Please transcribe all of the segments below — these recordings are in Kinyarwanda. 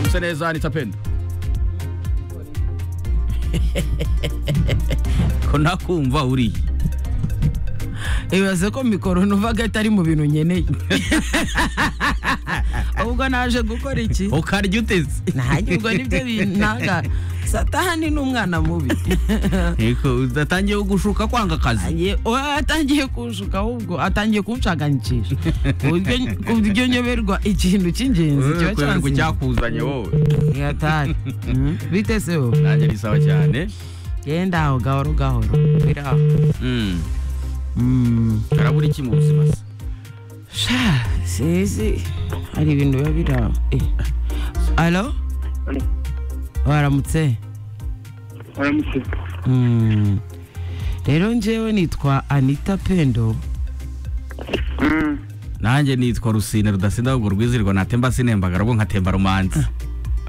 muse neza nitapenda ko nakumva uriye ibaze ko mikoro ntuvaga atari mu bintu nkeneye ubwo naje gukora iki ukarya uteze ntajya ubwo nibyo bintanga satani ni umwana mubi Eko, udatangiye gushuka kwanga akazi Agiye- oya, atangiye kunshuka ahubwo atangiye kunshaganishisha ku buryo- ku buryo nyoberwa ikintu cy'ingenzi kubera kiba ko cyansize cyakuzanye wowe yatari Mm, bite se wowe nanjye bisaba cyane genda aho gahoro gahoro biri aho Mm. Mm. karabura iki mu buzima se sha sizi hari ibintu biba biri aho Eh. alo waramutse waramutse Mm. rero njyewe nitwa anita pendo nanjye nitwa rusine rudasinda ahubwo rwizirwa natemba sinembaga rwo nkatemba rumanzi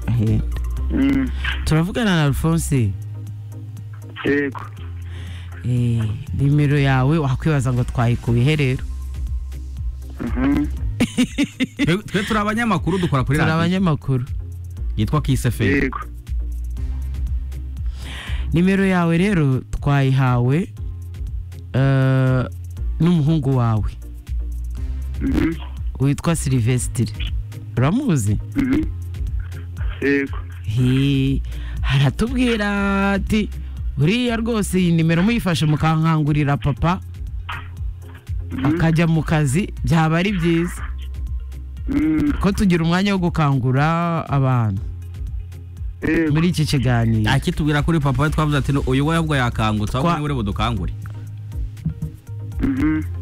Eh, turavugana na alphonse yego Eh, nimero yawe wakwibaza ngo twayikuye he rero Twe- twe turi abanyamakuru dukora kuri turi radiyo abanyamakuru yitwa kiseferi yego nimero yawe rero twayihawe eh, n'umuhungu wawe witwa silivesitire uramuzi yego He, haratubwira ati uriya rwose iyi nimero muyifashe mukankangurira papa akajya mu kazi byaba ari byiza ko tugira umwanya wo gukangura abantu yego muri iki kiganiro akitubwira kuri papa we twavuze ati uyu we ahubwo yakangutse ahubwo Twa- niwe uri budukangure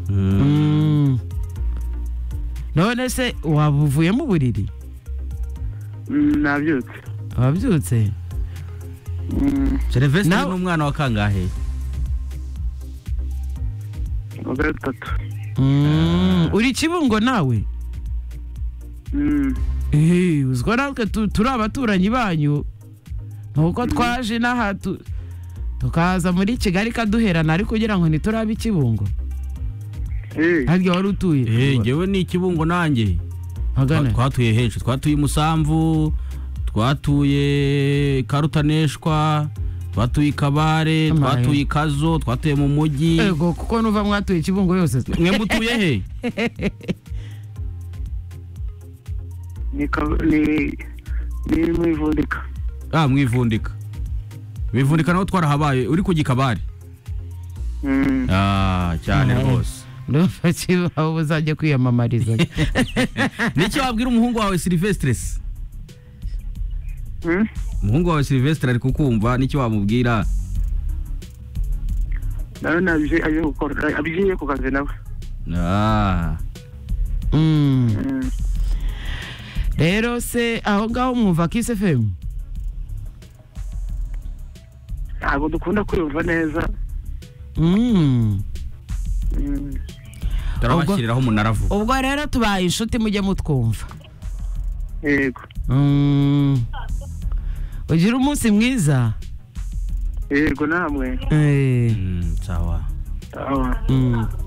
Mm. none se waba uvuye mu buriri nabyutse wabyutse serivisi Nawe- ni umwana wa kangahe wa gatatu Mm, uri kibungo nawe Eh, uzwa natwe tu- turi abaturanyi banyu nuko twaje n'aha tu- tukaza muri kigali kaduherana ariko kugira ngo ntiturabe ikibungo harya wari eh utuye ngewe ni ikibungo nanjye Magana. Twa- twatuye henshi twatuye i musamvu twatuye karutaneshwa twatuye i kabare Amaye. twatuye i kazo twatuye mu mujyi Ego, kuko nuva mwatuye ikibungo yose mwe mutuye he ni ka- ni- ni mu ivundika ah mwivundika mwivundika naho twarahabaye uri ku gikabare Mm. ah cyane Amaye. rwose ndumva kibaho uzajya kwiyamamariza n'icyo wabwira umuhungu wawe silivesitire se Mm. umuhungu wawe silivesitire ari kukumva n'icyo wamubwira nawe nabije aje gukora abigiye ku kazi nawe ah Mm. Mm. rero se aho ngaho mwumva kisi fm ntabwo dukunda kwiyumva neza Mm. Mm. turabashyiriraho umunara vuba ubwo rero tubaye inshuti mujye mutwumva yego Mm. ugire umunsi mwiza yego namwe Eh, Mm, sawa Ah. mm.